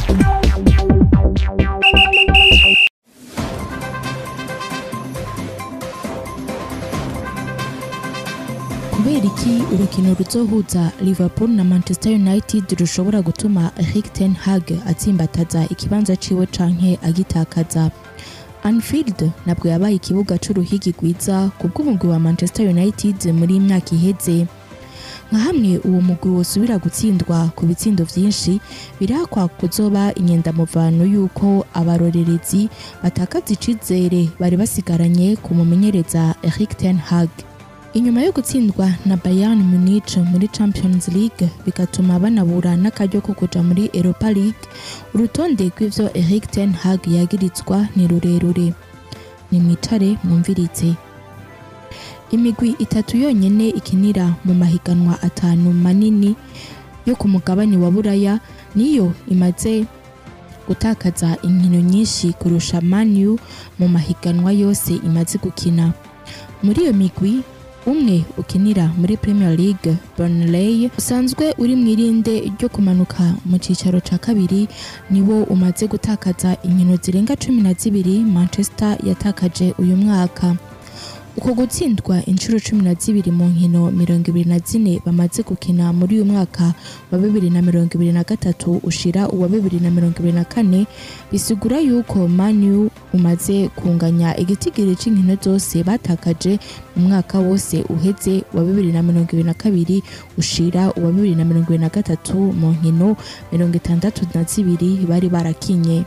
kubera iki urukino ruzohuza liverpool na manchester united rushobora gutuma eric ten hag atsimbataza ikibanza ciwe canke agitakaza anfield nabwo yabaye ikibuga c'uruhigi rwiza ku bw'umugwi wa manchester united muri iyi myaka iheze nka hamwe uwo mugwi wosubira gutsindwa ku bitsindo vyinshi birakwa kuzoba inyendamuvano y'uko abarorerezi batakaza icizere bari basigaranye ku mumenyereza eric ten hag inyuma yo gutsindwa na Bayern Munich muri Champions League bigatuma banabura n'akaryo ko kuja muri Europa League urutonde rw'ivyo Eric ten Hag yagirizwa ni rurerure nimwicare mwumvirize imigwi itatu yonyene ikinira mu mahiganwa atanu manini yo ku mugabane wa buraya niyo imaze gutakaza inkino nyinshi kurusha manu mu mahiganwa yose imaze gukina muri iyo migwi umwe ukinira muri Premier League Burnley usanzwe uri mu irinde ryo kumanuka mu cicaro ca kabiri niwo umaze gutakaza inkino zirenga cumi na zibiri Manchester yatakaje uyu mwaka uko gutsindwa inshuro cumi na zibiri mu nkino mirongo ibiri na zine bamaze gukina muri uyu mwaka wa bibiri na mirongo ibiri na gatatu ushira uwa bibiri na mirongo ibiri na kane bisigura yuko manu umaze kunganya igitigiri c'inkino zose batakaje mu mwaka wose uheze wa bibiri na mirongo ibiri na kabiri ushira uwa bibiri na mirongo ibiri na gatatu mu nkino mirongo itandatu na zibiri bari barakinye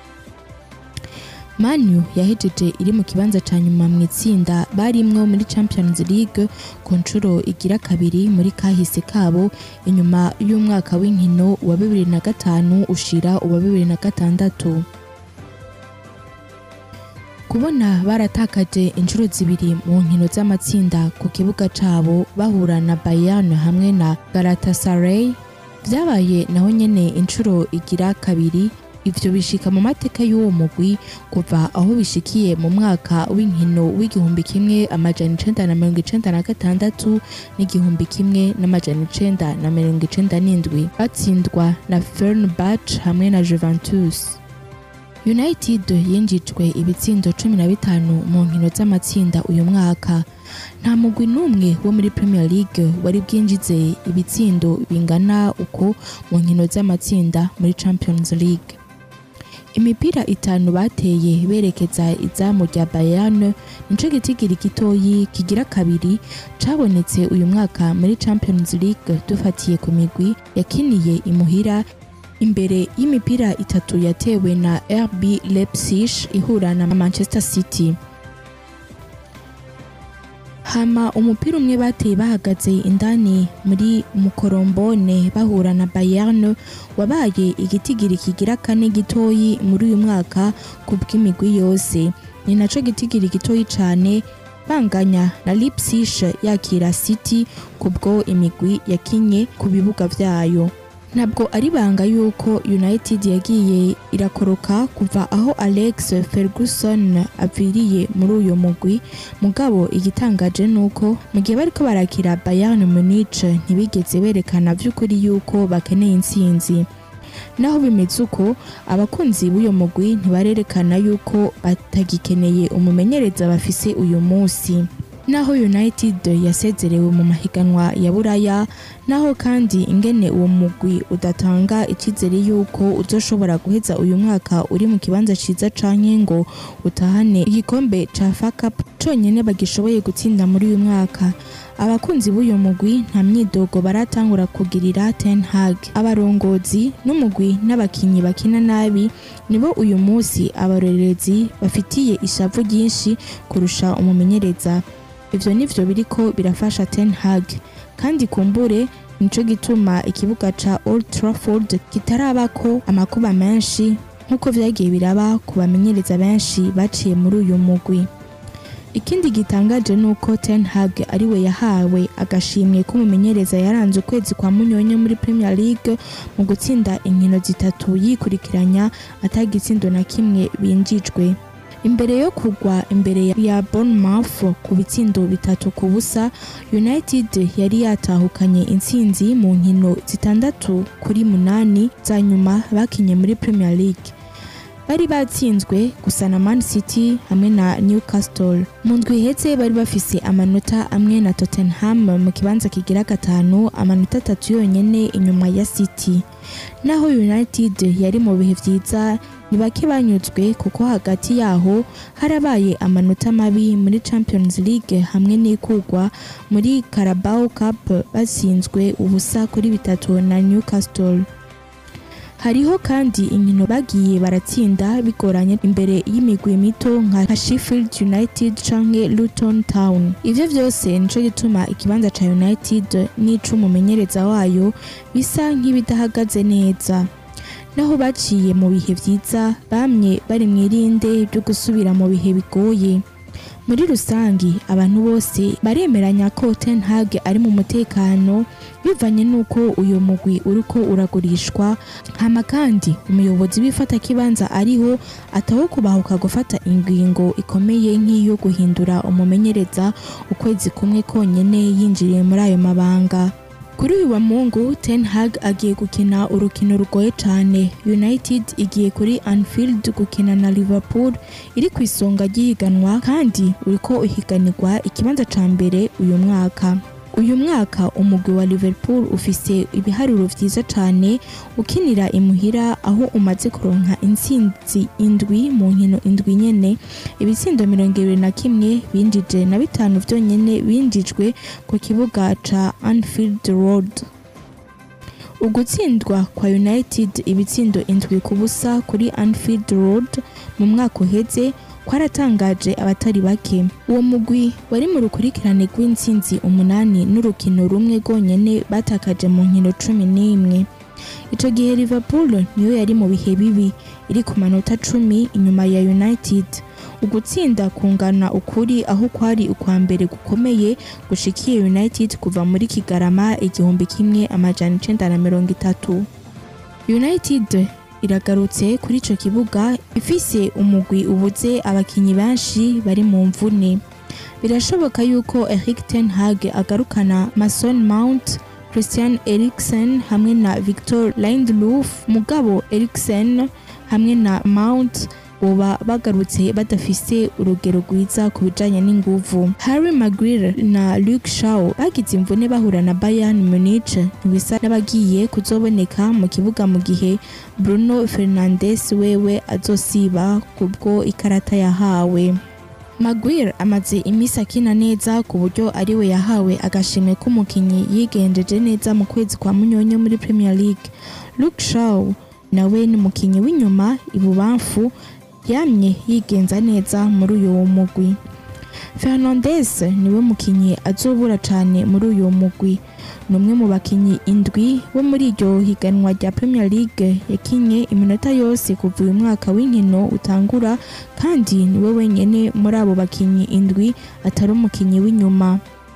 manu yahejeje iri mu kibanza ca nyuma mu itsinda barimwo muri champions league ku nshuro igira kabiri muri kahise kabo inyuma y'umwaka w'inkino wa bibiri na gatanu ushira uwa bibiri na gatandatu kubona baratakaje inshuro zibiri mu nkino z'amatsinda ku kibuga cabo bahura na bayern hamwe na galatasaray vyabaye naho nyene inshuro igira kabiri ivyo bishika mu mateka y'uwo mugwi kuva aho bishikiye mu mwaka w'inkino w'igihumbi kimwe amajana icenda na mirongo icenda na gatandatu n'igihumbi kimwe n'amajana icenda na mirongo icenda n'indwi batsindwa na Fenerbahce hamwe na Juventus United yinjijwe ibitsindo cumi na bitanu mu nkino z'amatsinda uyu mwaka nta mugwi n'umwe wo muri Premier League wari bwinjize ibitsindo bingana uko mu nkino z'amatsinda muri Champions League imipira itanu bateye berekeza izamu rya Bayern nico gitigiri gitoyi kigira kabiri cabonetse uyu mwaka muri Champions League dufatiye ku migwi yakiniye imuhira imbere y'imipira itatu yatewe na RB Leipzig ihura na Manchester City hama umupira umwe bateye bahagaze indani muri mukorombone bahura na Bayern wabaye igitigiri kigira kane gitoyi muri uyu mwaka ku bw'imigwi yose ni naco gitigiri gitoyi cane banganya na Leipzig yakira City kubwo imigwi yakinye ku bibuga vyayo ntabwo ari banga yuko United yagiye irakoroka kuva aho Alex Ferguson aviriye muri uyu mugwi mugabo igitangaje nuko mu gihe bariko barakira Bayern Munich ntibigeze berekana vy'ukuri yuko bakeneye intsinzi naho bimeze uko abakunzi b'uyo mugwi ntibarerekana yuko batagikeneye umumenyereza bafise uyu munsi naho United yasezerewe mu mahiganwa ya Buraya naho kandi ingene uwo mugwi udatanga icizere yuko uzoshobora guheza uyu mwaka uri mu kibanza ciza canke ngo utahane igikombe ca FA Cup conyene bagishoboye gutsinda muri uyu mwaka abakunzi b'uyu mugwi nta myidogo baratangura kugirira Ten Hag abarongozi n'umugwi n'abakinyi bakina nabi nibo uyu munsi abarorerezi bafitiye ishavu ryinshi kurusha umumenyereza ivyo nivyo biriko birafasha Ten Hag kandi kumbure nico gituma ikibuga ca Old Trafford kitarabako amakuba menshi nk'uko vyagiye biraba ku bamenyereza benshi baciye muri uyu mugwi ikindi gitangaje nuko Ten Hag ariwe yahawe agashimwe k'umumenyereza yaranze ukwezi kwa munyonyo muri Premier League mu gutsinda inkino zitatu yikurikiranya atagitsindo na kimwe binjijwe imbere yo kugwa imbere ya Bournemouth ku bitsindo bitatu ku busa United yari yatahukanye intsinzi mu nkino zitandatu kuri munani za nyuma bakinye muri Premier League bari batsinzwe gusa na Man City hamwe na Newcastle mu ndwi ihetse bari bafise amanota amwe na Tottenham mu kibanza kigira gatanu amanota atatu yonyene inyuma ya City naho United yari mu bihe vyiza ni bake banyuzwe kuko hagati yaho harabaye amanota mabi muri Champions League hamwe n'ikugwa muri Carabao Cup batsinzwe ubusa kuri bitatu na Newcastle hariho kandi inkino bagiye baratsinda bigoranye imbere y'imigwi mito nka Sheffield United canke Luton Town ivyo vyose nico gituma ikibanza ca United n'icumumenyereza wayo bisa nk'ibidahagaze neza naho baciye mu bihe vyiza bamye bari mw'irinde ryo gusubira mu bihe bigoye muri rusangi abantu bose baremeranya ko Ten Hag ari mu mutekano bivanye n'uko uyu mugwi uriko uragurishwa hama kandi umuyobozi w'ifata kibanza ariho ataho kubahuka gufata ingingo ikomeye nk'iyo guhindura umumenyereza ukwezi kumwe konyene yinjiriye muri ayo mabanga kuri uyu wa mungu Ten Hag agiye gukina urukino rugoye cyane United igiye kuri Anfield gukina na Liverpool iri ku isonga ry'ihiganwa kandi uriko uhiganirwa ikibanza ca mbere uyu mwaka uyu mwaka umugwi wa Liverpool ufise ibiharuro vyiza cane ukinira imuhira aho umaze kuronka intsinzi indwi mu nkino indwi nyene ibitsindo mirongo ibiri na kimwe binjije na bitanu vyonyene binjijwe ku kibuga ca Anfield Road ugutsindwa kwa United ibitsindo indwi ku busa kuri Anfield Road mu mwaka uheze kwaratangaje abatari bake uwo mugwi wari mu rukurikirane rw'intsinzi umunani n'urukino rumwe rwonyene batakaje mu nkino cumi n'imwe ico gihe Liverpool niyo yari mu bihe bibi iri ku manota cumi inyuma ya United ugutsinda kungana ukuri aho kwari ukwa mbere gukomeye gushikiye United kuva muri Kigarama igihumbi kimwe amajana icenda na mirongo itatu United iragarutse kuri ico kibuga ifise umugwi ubuze abakinyi benshi bari mu mvune birashoboka yuko Erik ten Hag agarukana Mason Mount Christian Eriksen hamwe na Victor Lindelof mugabo Eriksen hamwe na Mount boba bagarutse badafise urugero rwiza ku bijanye n'inguvu Harry Maguire na Luke Shaw bagize imvune bahura na Bayern Munich ntibisa n'abagiye kuzoboneka mu kibuga mu gihe Bruno Fernandes wewe azosiba kubwo ikarata yahawe Maguire amaze imisi akina neza ku buryo ariwe yahawe agashimwe k'umukinyi yigenjeje neza mu kwezi kwa munyonyo muri Premier League Luke Shaw nawe ni umukinyi w'inyuma ibubamfu yamye yigenza neza muri uyu mugwi Fernandes niwe mukinyi azobura cane muri uyu mugwi ni umwe mu bakinyi indwi bo muri iryo higanwa rya Premier League yakinye iminota yose kuva uyu mwaka w'inkino utangura kandi niwe wenyene muri abo bakinyi indwi atari umukinyi w'inyuma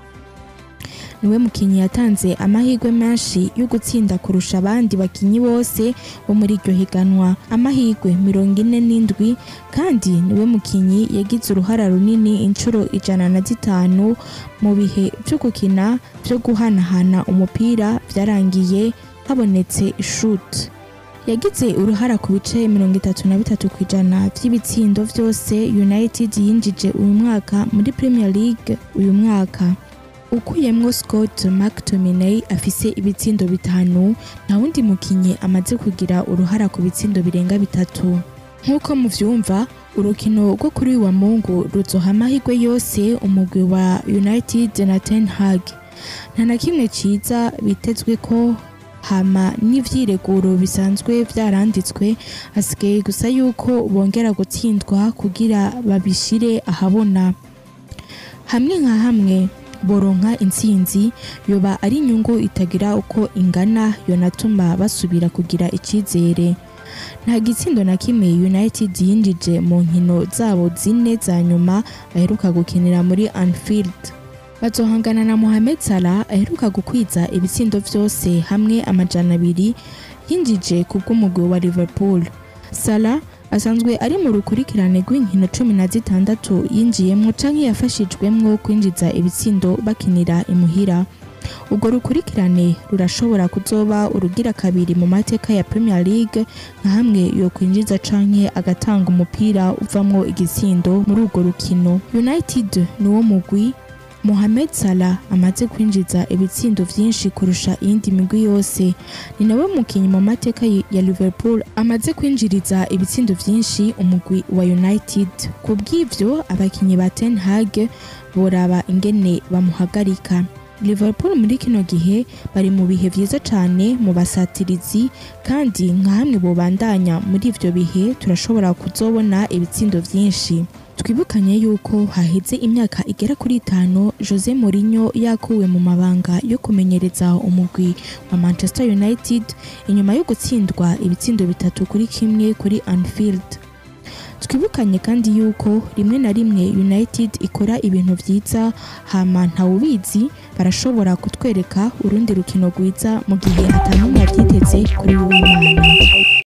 niwe mukinyi yatanze amahirwe menshi yo gutsinda kurusha abandi bakinyi bose bo muri iryo higanwa amahirwe mirongo ine n'indwi kandi niwe mukinyi yagize uruhara runini inshuro ijana na zitanu mu bihe vyo gukina vyo guhanahana umupira vyarangiye habonetse ishut yagize uruhara ku bice mirongo itatu na bitatu ku ijana vy'ibitsindo vyose united yinjije uyu mwaka muri premier league uyu mwaka ukuyemwo Scott McTominay afise ibitsindo bitanu nta wundi mukinyi amaze kugira uruhara ku bitsindo birenga bitatu nk'uko muvyumva urukino rwo kuri uyu wa mungu ruzoha amahirwe yose umugwi wa United na Ten Hag nta na kimwe ciza bitezwe ko hama n'ivyireguro bisanzwe vyaranditswe hasigaye gusa yuko bongera gutsindwa kugira babishire ahabona hamwe nka hamwe boronka intsinzi yoba ari inyungu itagira uko ingana yonatuma basubira kugira icizere nta gitsindo na kimwe united yinjije mu nkino zabo zine za nyuma aheruka gukinira muri anfield bazohangana na mohamed salah aheruka gukwiza ibitsindo vyose hamwe amajana abiri yinjije ku bw'umugwi wa liverpool salah asanzwe ari mu rukurikirane rw'inkino cumi na zitandatu yinjiyemwo canke yafashijwemwo kwinjiza ibitsindo bakinira imuhira urwo rukurikirane rurashobora kuzoba urugira kabiri mu mateka ya Premier League nka hamwe yo kwinjiza canke agatanga umupira uvamwo igitsindo muri urwo rukino United niwo mugwi Mohamed Salah amaze kwinjiza ibitsindo vyinshi kurusha iyindi migwi yose ni nawe mukinyi mu mateka ya Liverpool amaze kwinjiriza ibitsindo vyinshi umugwi wa United ku bw'ivyo abakinyi ba Ten Hag boraba ingene bamuhagarika Liverpool muri kino gihe bari mu bihe vyiza cane mu basatirizi kandi nka hamwe bobandanya muri ivyo bihe turashobora kuzobona ibitsindo vyinshi twibukanye yuko haheze imyaka igera kuri itanu Jose Mourinho yakuwe mu mabanga yo kumenyereza umugwi wa Manchester United inyuma yo gutsindwa ibitsindo bitatu kuri kimwe kuri Anfield twibukanye kandi yuko rimwe na rimwe United ikora ibintu vyiza hama ntawubizi barashobora kutwereka urundi rukino rwiza mu gihe atanumwe yavyiteze kuri uwo mwana